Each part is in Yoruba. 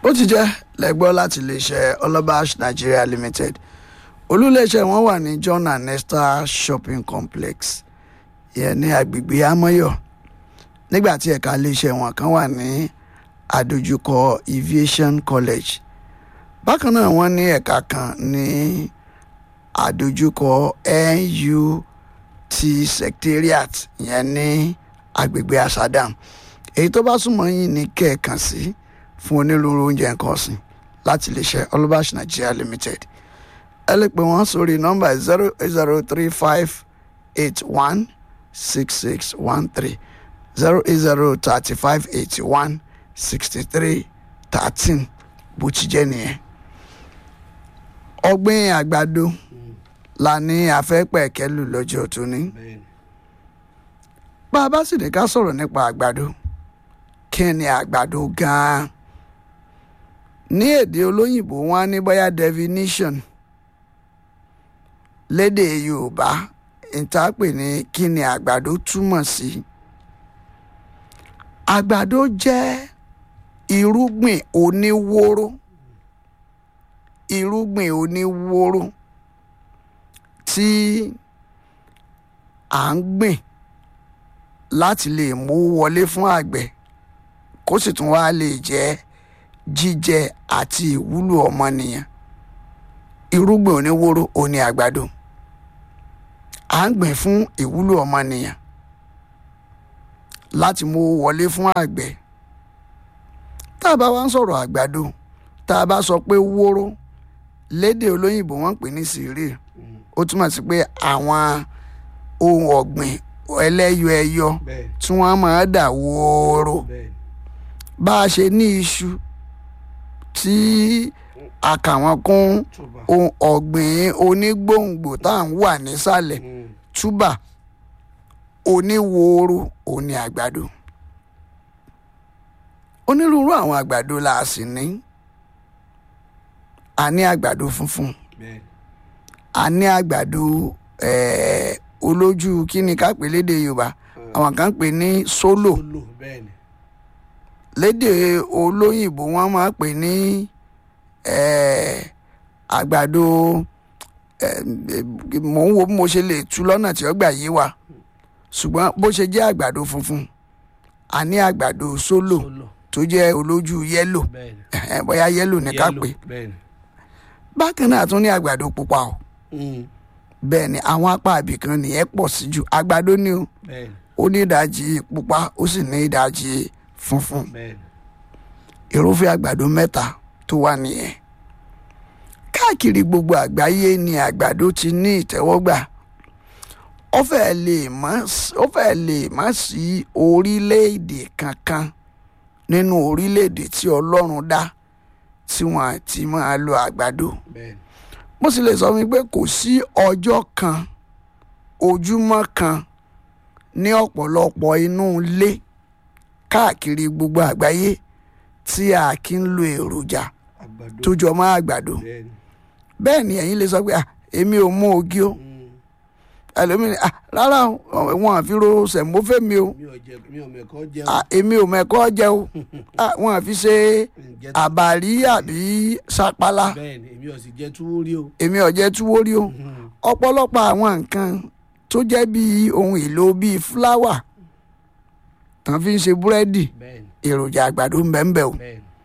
bó ti jẹ́ lẹ́gbọ́ láti iléeṣẹ́ ọlọ́bàṣ nigeria limited olúléeṣẹ́ wọn wà ní john and esther shopping complex yẹn ní agbègbè amọ́yọ̀ nígbà tí ẹ̀ka iléeṣẹ́ wọn kan wà ní àdójúkọ aviation college bákan náà wọ́n ní ẹ̀ka kan ní àdójúkọ nut secretariat yẹn ní agbègbè asadam èyí tó bá súnmọ́ yín ní kẹ́ẹ̀kan sí fún onírúurú oúnjẹ nǹkan ọ̀sìn láti iléeṣẹ́ olúbàṣ nigeria limited ẹ lè pè wọ́n sórí nọ́mbà zero zero three five eight one six six one three zero eight zero thirty five eighty one sixty three thirteen bó ti jẹ́ nìyẹn. ọ̀gbìn àgbàdo la ní afẹ́pẹ̀kẹ́lù lọ́jọ́ tóní bá a bá sì ní ká sọ̀rọ̀ nípa àgbàdo kí ni àgbàdo gan-an ní èdè olóyìnbó wọn á ní bóyá definition lédè yorùbá ìtàpè ní kí ni àgbàdo túmọ̀ sí àgbàdo jẹ́ irúgbìn oníwóró irúgbìn oníwóró tí à ń gbìn láti lè mú wọlé fún àgbẹ̀ kó sì tún wá lè jẹ́ jíjẹ àti ìwúlò ọmọnìyàn irúgbìn oníwóró òní àgbàdo à ń gbìn fún ìwúlò ọmọnìyàn láti mú wọlé fún àgbẹ̀ tá a bá wá ń sọ̀rọ̀ àgbàdo tá a bá sọ pé wóró lédè olóyìnbó wọ́n ń pè ní cereal ó túmọ̀ sí pé àwọn ohun ọ̀gbìn ẹlẹ́yọ ẹyọ tí wọ́n máa dà wóró bá a ṣe ní iṣu tí a kà wọ́n kún ohun ọ̀gbìn onígbòǹgbò tá à ń wà nísàlẹ̀ túbà oníwóró òní àgbàdo onírúurú àwọn àgbàdo la sì ní a ní àgbàdo funfun a ní àgbàdo eh, olójú kí ni ká pè lédè yorùbá àwọn kan pè ní sólò lédè olóyìnbó wọn máa pè ní eh, àgbàdo eh, mò ń wo bí mo ṣe lè tú lọ́nà tí ó gbà yé wa ṣùgbọ́n bó ṣe jẹ́ àgbàdo funfun a ní àgbàdo sólò tó jẹ́ olójú yẹ́lò bóyá yẹ́lò ní ká pè bákan náà tún ní àgbàdo pupa o bẹ́ẹ̀ ni àwọn apá ibìkan nìyẹn pọ̀ sí jù àgbàdo ni o ó ní ìdajì pupa ó sì ní ìdajì funfun irúfẹ́ àgbàdo mẹ́ta tó wà nìyẹn káàkiri gbogbo àgbáyé ni àgbàdo ti ní ìtẹ́wọ́gbà ó fẹ́ẹ̀ lè má ó fẹ́ẹ̀ lè má sí orílẹ̀-èdè kankan nínú orílẹ̀-èdè tí ọlọ́run dá tí wọ́n ti máa lo àgbàdo mo sì lè sọ mi pé kò sí ọjọ́ kan ojúmọ́ kan ní ọ̀pọ̀lọpọ̀ inú ilé káàkiri gbogbo àgbáyé tí a kì ń lo èròjà tó jọ mọ́ àgbàdo bẹ́ẹ̀ ni ẹ̀yin lè sọ pé èmi ò mú ogi o ẹlòmíràn rárá wọn àfi ro sẹ̀mófẹ́ mi o èmi ò mẹ́kọ́ jẹ o wọn àfi ṣe àbàrí àbí sapala èmi ò jẹ túwó rí o ọ̀pọ̀lọpọ̀ àwọn nǹkan tó jẹ́ bíi ohun èlò bíi fúláwà tán fi ń ṣe búrẹ́dì èròjà àgbàdo ń bẹ ń bẹ o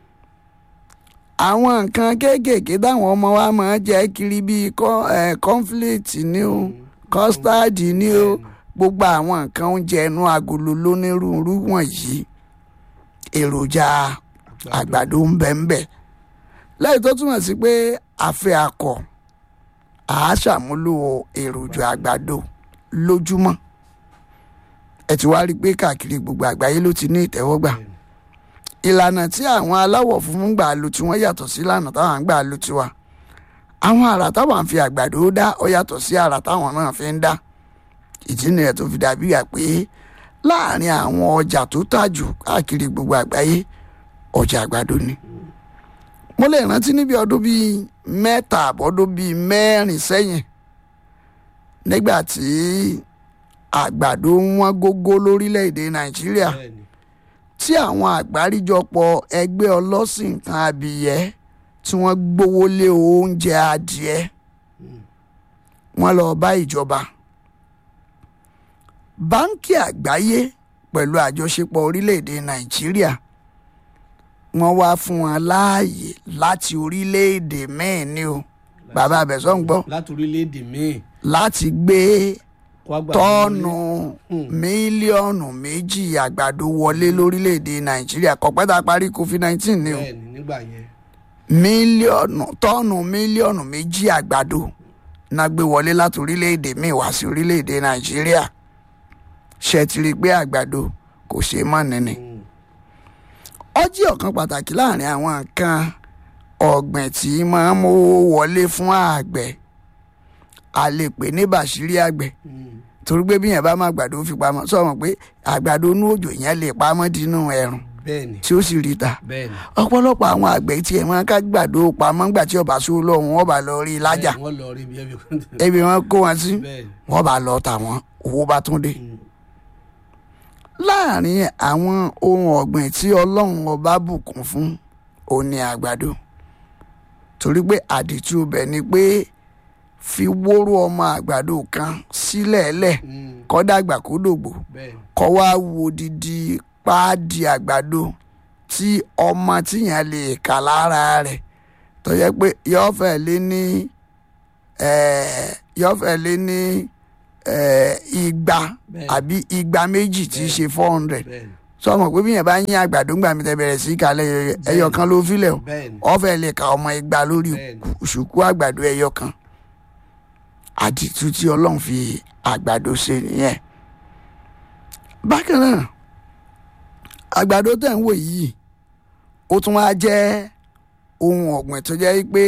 àwọn nǹkan kéékèèké táwọn ọmọ wa máa jẹ kiri bíi kọ́ńflẹ̀tì ni o kọ́stáàdì ni o gbogbo àwọn nǹkan oúnjẹ inú agolo lónírúurú wọ̀nyí èròjà àgbàdo ń bẹ ń bẹ lẹ́yìn tó túmọ̀ sí pé àfẹ́ akọ àá ṣàmúlò èròjà àgbàdo lójúmọ́ ẹ ti wá rí i pé káàkiri gbogbo àgbáyé ló ti ní ìtẹ́wọ́gbà ìlànà tí àwọn aláwọ̀ funfun gbà lò tí wọ́n yàtọ̀ sí ìlànà táwọn gbà lò tiwa àwọn àrà táwọn fi àgbàdo dá ó yàtọ̀ sí àrà táwọn náà fi ń dá ìdí nìyẹn tó fi dàbí yà pé láàrin àwọn ọjà tó tà jù káàkiri gbogbo àgbáyé ọjà àgbàdo ni mo lè rántí níbi ọdún bíi mẹ́ta àbọ̀dún bíi mẹ́rin sẹ́yìn nígbà tí àgbàdo wọn gógó lórílẹ̀‐èdè nàìjíríà tí àwọn àgbáríjọpọ̀ ẹgbẹ́ ọlọ́sìn nǹkan abìyẹ́ tí wọ́n gbówó lé oúnjẹ adìẹ wọ́n lọ bá ìjọba báńkì àgbáyé pẹ̀lú àjọṣepọ̀ orílẹ̀-èdè nàìjíríà wọ́n wá fún wọn láàyè láti orílẹ̀-èdè míì ní o bàbá abẹ́sọ̀ ń gbọ́ láti orílẹ̀-èdè míì láti gbé wá gbà tọ́ọ̀nù mílíọ̀nù méjì àgbàdo wọlé lórílẹ̀‐èdè nàìjíríà kọ̀pẹ́ tá a parí covid nineteen ni o bẹ́ẹ̀ ni nígbà yẹn mílíọ̀nù tọ́ọ̀nù mílíọ̀nù méjì àgbàdo náà gbé wọlé láti orílẹ̀‐èdè míì wá sí orílẹ̀‐èdè nàìjíríà ṣe ti rí i pé àgbàdo kò ṣeé mọ̀ nínú Mm. ọjí ọ̀kan pàtàkì láàrin àwọn nǹkan ọ̀gbìn tí máa ń mówó wọlé fún àgbẹ̀ a lè pè ní bàṣírí àgbẹ̀ Mm. torí pé bí yẹn bá máa gbàdo fi pamọ́ sọ̀rọ̀ pé àgbàdo inú òjò yẹn lè pamọ́ dínú ẹ̀rùn bẹ́ẹ̀ ni tí ó sì rí ta bẹ́ẹ̀ ni ọ̀pọ̀lọpọ̀ àwọn àgbẹ̀ tí ẹ̀ máa ká gbàdo pamọ́ ńgbà tí ọba sọ lọ́hùn wọ́n bá lọ rí i lájà Bẹ́ẹ̀ ni, wọ́n lọ rí ibi ẹbí ebi wọn kó wọn sí bẹ́ẹ̀ ni wọ́n bá lọ tà wọ́n owó bá tún dé. Mm. láàrin àwọn ohun ọ̀gbìn tí ọlọ́run ọba bùkún fún òun ni àgbàdo torí pé àdìtú ibẹ̀ ni pé fi wóró ọmọ àgbàdo kan sílẹ̀ẹ́lẹ̀ Mm. kó dàgbà kó dògbò bẹ́ẹ̀ ni kọ́ wá wo didi páàdì àgbàdo tí ọmọ tíyàn lè kà lára rẹ̀ tó yẹ pé yọ́ọ́ fẹ́ lé ní eh, yọ́ọ́ fẹ́ lé ní eh, igba Bẹ́ẹ̀. àbí igba méjì tí í ṣe four hundred bẹ́ẹ̀ ni sọmọ pé bí yẹn bá yín àgbàdo ńgbà mi tẹ bẹ̀rẹ̀ sí kalẹ̀ ẹyọ kan ló filẹ̀ o bẹ́ẹ̀ ni ọ̀fẹ́ lè ka ọmọ igba lórí Bẹ́ẹ̀ni. ṣùkú àgbàdo ẹyọ kan àdìtú tí ọlọ́run fi àgbàdo ṣe nìyẹn bákan náà àgbàdo tẹ̀ ń wò yìí ó tún wá jẹ́ ohun ọ̀gbìn tó jẹ́ pé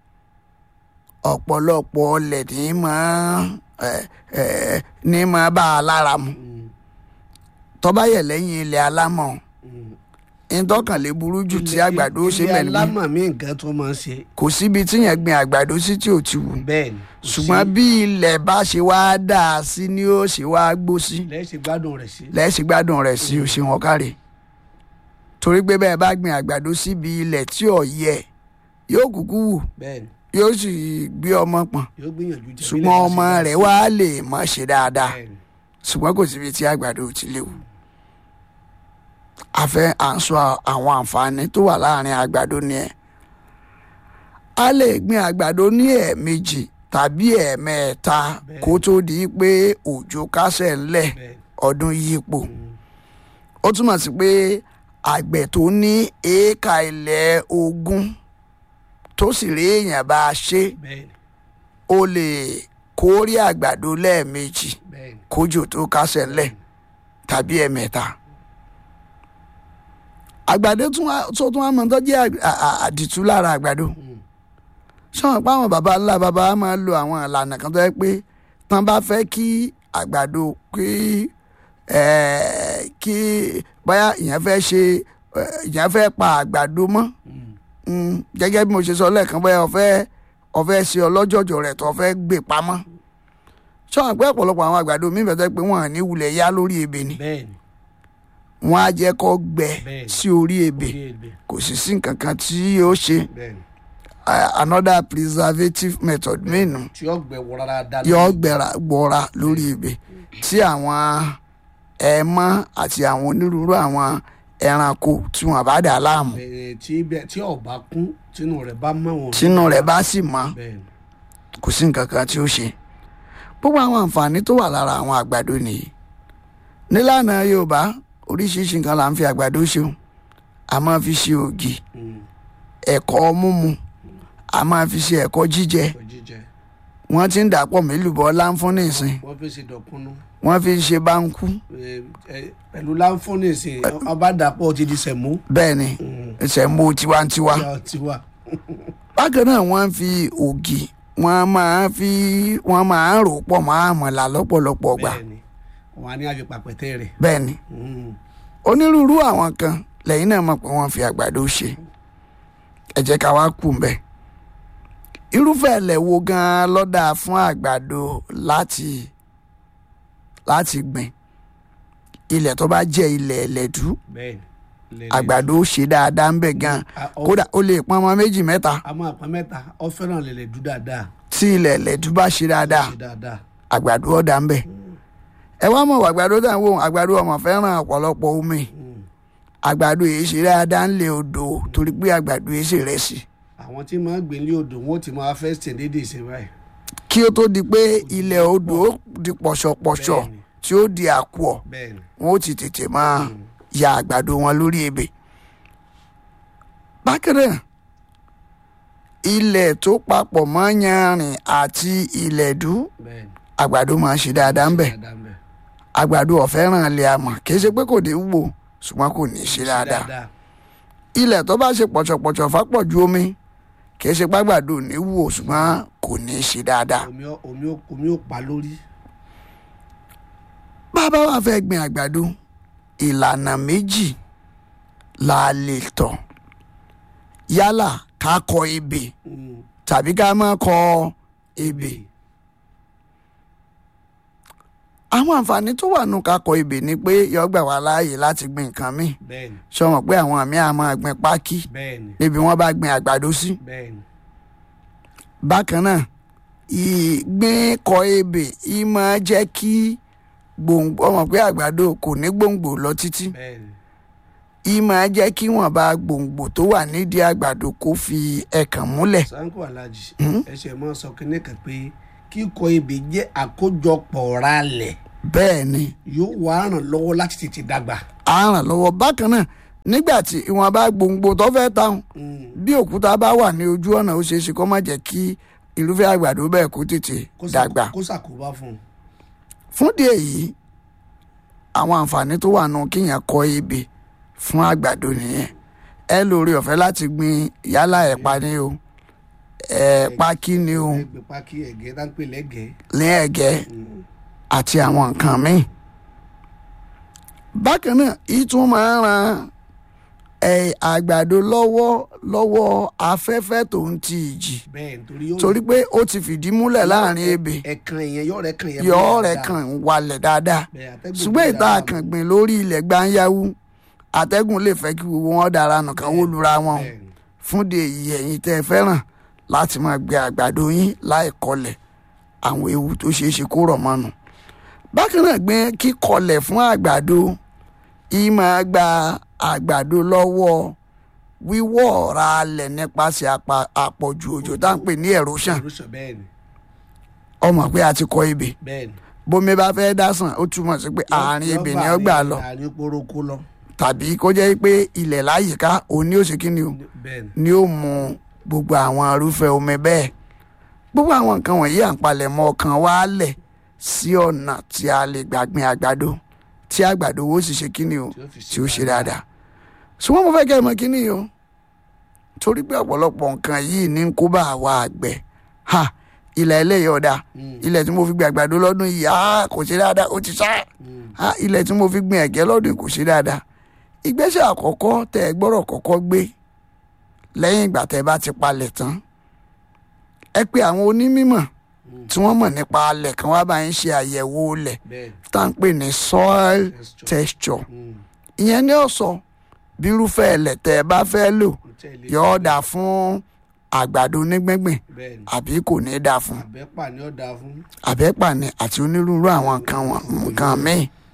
ọ̀pọ̀lọpọ̀ ọlẹ̀ ní máa ẹ̀, ẹ̀, ní máa bá a lára mu Mm. tó bá yẹ lẹ́yìn ilẹ̀ alámọ̀ Mm. ìtọ́kànlé burú jù tí Ilé- àgbàdo ṣe ilé mẹ́rin alámọ̀ mi nǹkan tó máa ń ṣe kò síbi tí yẹn gbin àgbàdo sí tí ò ti wù bẹ́ẹ̀ ni kò ṣùgbọ́n sí. bí ilẹ̀ bá ṣe wá dà á sí ni ó ṣe wá gbó sí lẹ́sìn gbádùn rẹ̀ sí lẹ́sìn gbádùn rẹ̀ sí ó ṣe wọn káre torí pé bẹ́ẹ̀ bá gbin àgbàdo síbi ilẹ̀ tí ò yẹ yóò kúkú wù bẹ́ẹ̀ ni yóò sì gbé ọmọ pọ̀n yóò gbìyànjú jẹ ṣùgbọ́n ọmọ rẹ̀ wá lè má ṣe dáadáa bẹ́ẹ̀ ni ṣùgbọ́n kò síbi tí àgbàdo ò ti léwu a fẹ́ à ń sọ àwọn àǹfààní tó wà láàrin àgbàdo ni ẹ̀ a lè gbin àgbàdo ní ẹ̀ẹ̀mejì tàbí ẹ̀ẹ̀mẹ́ta Bẹ́ẹ̀. kó tó di pé òjò kásẹ̀ ńlẹ̀ bẹ́ẹ̀ ni ọdún yípo Mm. ó túmọ̀ sí pé àgbẹ̀ tó ní éékà ilẹ̀ ogún tó sì rí èèyàn bá a ṣe bẹ́ẹ̀ ni ó lè kórè àgbàdo lẹ́ẹ̀mejì bẹ́ẹ̀ ni kójò tó kásẹ̀ ńlẹ̀ tàbí ẹ̀mẹ́ta. àgbàdo tún wá- tó tún wá mọ tó jẹ́ àg- à- à- àdìtú lára àgbàdo Mm. sọ̀rọ̀ pé àwọn baba ńlá baba wa máa ń lo àwọn ìlànà kan tó yẹ pé tán bá fẹ́ kí àgbàdo kí ẹ̀ẹ́, kí báyà ìyẹn fẹ́ ṣe ẹ̀, ìyẹn fẹ́ pa àgbàdo mọ́ Mm. Mm, gẹ́gẹ́ bí mo ṣe sọ lẹ́ẹ̀kan bóyá ọ̀fẹ́ ọ̀fẹ́ ṣe ọlọ́jọ̀jọ̀ rẹ̀ tó fẹ́ gbé pamọ́ sọ̀rọ̀ pé ọ̀pọ̀lọpọ̀ àwọn àgbàdo mi bẹ̀tẹ̀ pé wọ́n à ní wulẹ̀ yá lórí ebè ni bẹ́ẹ̀ ni wọ́n á jẹ́ kó gbẹ Bẹ́ẹ̀ni. sí orí ebè orí ebè kò sì sí nǹkan kan tí yóò ṣe bẹ́ẹ̀ ni uh, another preservative method mìíràn tí yóò gbẹ wọra dáadáa yóò gbẹ̀rà gbọ́ra lórí ebè tí àwọn ẹ̀mọ́ àti àwọn onírúurú àwọn ẹranko tí wọ́n bá dà láàmú bẹ́ẹ̀ tí bẹ́ẹ̀ tí ọba kún tínú rẹ̀ bá mọ̀ wọn tínú rẹ̀ bá sì mọ́ bẹ́ẹ̀ ni kò sí nǹkan kan tí ó ṣe gbogbo àwọn àǹfààní tó wà lára àwọn àgbàdo nìyí nílànà yorùbá oríṣiríṣi nǹkan là ń fi àgbàdo ṣe o a máa fi ṣe ògì Mm. ẹ̀kọ́ mímu a máa fi ṣe ẹ̀kọ́ jíjẹ Kọ jíjẹ wọ́n ti ń dàpọ̀ mélùbọ́ láǹfún nìsín wọ́n fi ṣe dọ̀kúnú wọ́n fi ń ṣe báńkú Eh, eh, pẹ̀lú láǹfọ̀nì sí ọba dàpọ̀ ti di sẹ̀mú bẹ́ẹ̀ ni ìṣẹ̀mbó tiwantiwa Yọ tiwa bákan náà wọ́n fi ògì wọ́n máa fi wọ́n máa ń rò pọ̀ mọ́ àmàlà lọ́pọ̀lọpọ̀ gbà bẹ́ẹ̀ ni wọn á ní àfi pàpẹ́tẹ́ rẹ̀ bẹ́ẹ̀ ni Mm. onírúurú àwọn kan lẹ́yìn náà mọ̀ pé wọ́n fi àgbàdo ṣe ẹ jẹ́ ká wá kù ń bẹ̀. irúfẹ́ ilẹ̀ wo gan-an ló dáa fún àgbàdo láti láti gbìn ilẹ̀ tó bá jẹ́ ilẹ̀ ẹlẹ́dú bẹ́ẹ̀ ni Lẹ̀lẹ̀. àgbàdo ó ṣe dáadáa ń bẹ̀ gan A- ọ- kódà ó lè pọn ọmọ méjì mẹ́ta a máa pa mẹ́ta ọ fẹ́ràn lẹ̀lẹ̀ dú dáadáa tí ilẹ̀ lẹ́dú bá ṣe dáadáa ṣe dáadáa àgbàdo ọ̀dà ń bẹ̀ ẹ wá mọ̀ àgbàdo tá à ń wò àgbàdo ọmọ fẹ́ràn ọ̀pọ̀lọpọ̀ omi Mm. àgbàdo yìí ṣe dáadáa ń lè odò torí pé àgbàdo yìí ṣe rẹ̀ sí àwọn tí máa ń gbé ní odò wọn ó ti máa fẹ́ ṣe déédéé ṣe báyìí kí ó tó di pé ilẹ̀ odò ó di pọ̀ṣọ̀pọ̀ṣọ̀ Bẹ́ẹ̀ni. tí ó di àkùọ̀ bẹ́ẹ̀ ni wọn ó ti tètè máa ya àgbàdo wọn lórí ebè. bákan náà ilẹ̀ tó papọ̀ mọ́ yanrìn àti ilẹ̀dú bẹ́ẹ̀ ni àgbàdo máa ń ṣe dáadáa ń bẹ̀ dáadáa ń bẹ̀ àgbàdo ọ̀fẹ́ràn ilẹ̀ àmọ̀ kì í ṣe pé kò ní wò ṣùgbọ́n kò ní ṣe dáadáa ilẹ̀ tó bá ṣe pọ̀ṣọ̀pọ̀ṣọ̀ fápọ̀jù omi kì í ṣe pàgbàdo ò ní wò ṣùgbọ́n kò ní ṣe dáadáa. omi ó- omi ó- omi ó pa lórí bàbá wa fẹ́ gbin àgbàdo ìlànà méjì la lè tọ̀ yálà ká kọ ebè Mm. tàbí ká má kọ ebè. àwọn àǹfààní tó wà nù ká kọ ebè ni pé yọ gbà wá láàyè láti gbin nǹkan míì bẹ́ẹ̀ ni sọmọ pé àwọn àmì àmọ́ gbin pákí bẹ́ẹ̀ ni níbi wọ́n bá gbin àgbàdo sí. bẹ́ẹ̀ ni bákan náà ìgbín kọ ebè ì máa jẹ́ kí gbòǹgbò ọmọ pé àgbàdo kò ní gbòǹgbò lọ títí bẹ́ẹ̀ ni ì máa jẹ́ kí wọ́n bá gbòǹgbò tó wà nídìí àgbàdo kó fi ẹ̀kàn múlẹ̀. sanko alhaji ẹsẹ mọ sọ kínní kan pé kíkọ ebè jẹ́ àkójọpọ̀ ralẹ̀ bẹ́ẹ̀ ni yóò wá ràn lọ́wọ́ láti tètè dàgbà. a ràn lọ́wọ́ bákan náà nígbà tí ìwọ̀n bá gbòǹgbò tó fẹ́ táwọn Mm. bí òkúta bá wà ní ojú ọ̀nà ó ṣeé ṣe kó má jẹ́ kí irúfẹ́ àgbàdo bẹ́ẹ̀ kó tètè Kó sà- dàgbà. kó ṣàkóbá fún un. fún díẹ̀ yìí àwọn àǹfààní tó wà nù kíyàn kọ ebè fún àgbàdo nìyẹn ẹ lórí ọ̀fẹ́ láti gbin yálà ẹ̀pà ni o ẹ̀pà kí ni o ẹgbẹ́ pákí ẹ̀gẹ́ tá ń pè lẹ́gẹ̀ẹ́. ní ẹ̀gẹ́ àti àwọn nǹkan míì bákan náà ìtún máa ń ran ẹ, àgbàdo lọ́wọ́ lọ́wọ́ afẹ́fẹ́ tó ń ti ìjì bẹ́ẹ̀ nítorí yóò torí pé ó ti fìdí múlẹ̀ láàrin ebè ẹ̀kan yẹn yọ̀ rẹ̀ kan yẹn. yọ mọ́lẹ̀ rẹ̀ dáadáa. kàn wálẹ̀ dáadáa Bẹ́ẹ̀, atẹ́gùn ṣùgbọ́n gbé ìta dáadáa àkàngbìn lórí ilẹ̀ gbáńyáwú atẹ́gùn lè fẹ́ kí gbogbo wọn dára nù kán wó lura wọn o. bẹ́ẹ̀ ni. fún de èyí ẹ̀yin tẹ́ ẹ fẹ́ràn láti máa gbé àgbàdo yín láì kọlẹ̀ àwọn ewu tó ṣeé ṣe kó rọ̀ mọ́nu. bákan náà gbé kíkọlẹ̀ fún àgbàdo yìí máa gba àgbàdo lọ́wọ́ wíwọ́ ọ̀rá alẹ̀ nípasẹ̀ apa- àpọ̀jù òjò tá à ń pè ní erosion Erosion, bẹ́ẹ̀ ni ọmọ pé a ti kọ ebè bẹ́ẹ̀ ni. bómi bá fẹ́ dásàn ó túmọ̀ sí pé àárín ebè ni ó gbà lọ àárín poroko lọ. tàbí kó jẹ́ pé ilẹ̀ láyìíká òun ni ó ṣe kí ni o bẹ́ẹ̀ ni. ni ó mú gbogbo àwọn irúfẹ́ omi bẹ́ẹ̀ gbogbo àwọn nǹkan wọ̀nyí à ń palẹ̀mọ́ ọkàn wa lẹ̀ sí ọ̀nà tí a lè gbàgbìn àgbàdo tí àgbàdo wo sì ṣe kí ni o Tí ó fi ṣe tí ó ṣe dáadáa ṣùgbọ́n mo fẹ́ kẹ́ ẹ mọ̀ kí ni o torí pé ọ̀pọ̀lọpọ̀ nǹkan yìí ní ń kó bá àwa àgbẹ̀ ha ilẹ̀ eléyìí ọ̀dà Mm. ilẹ̀ tí mo fi gbin àgbàdo lọ́dún yìí ah kò ṣe dáadáa ó ti sá Mm. ah ilẹ̀ tí mo fi gbin ẹ̀gẹ́ lọ́dún yìí kò ṣe dáadáa ìgbésẹ̀ àkọ́kọ́ tẹ́ ẹ gbọ́rọ̀ kọ́kọ́ gbé lẹ́yìn ìgbà tẹ́ ẹ bá ti palẹ̀ tán ẹ pé àwọn onímọ̀ tí wọ́n mọ̀ nípa alẹ̀ kan wá bá ń ṣe àyẹ̀wò ilẹ̀ bẹ́ẹ̀ tá à ń pè ní soil Texture. texture Mm. ìyẹn ni ó sọ bí irúfẹ́ ilẹ̀ tẹ́ ẹ bá fẹ́ lò Mo tẹ̀lé. yóò dà fún àgbàdo onígbẹ̀ngbìn bẹ́ẹ̀ ni. àbí kò ní dà fún àbẹ́pà ni ó dáa fún. àbẹ́pà ni àti onírúurú àwọn nǹkan wọn- nǹkan míì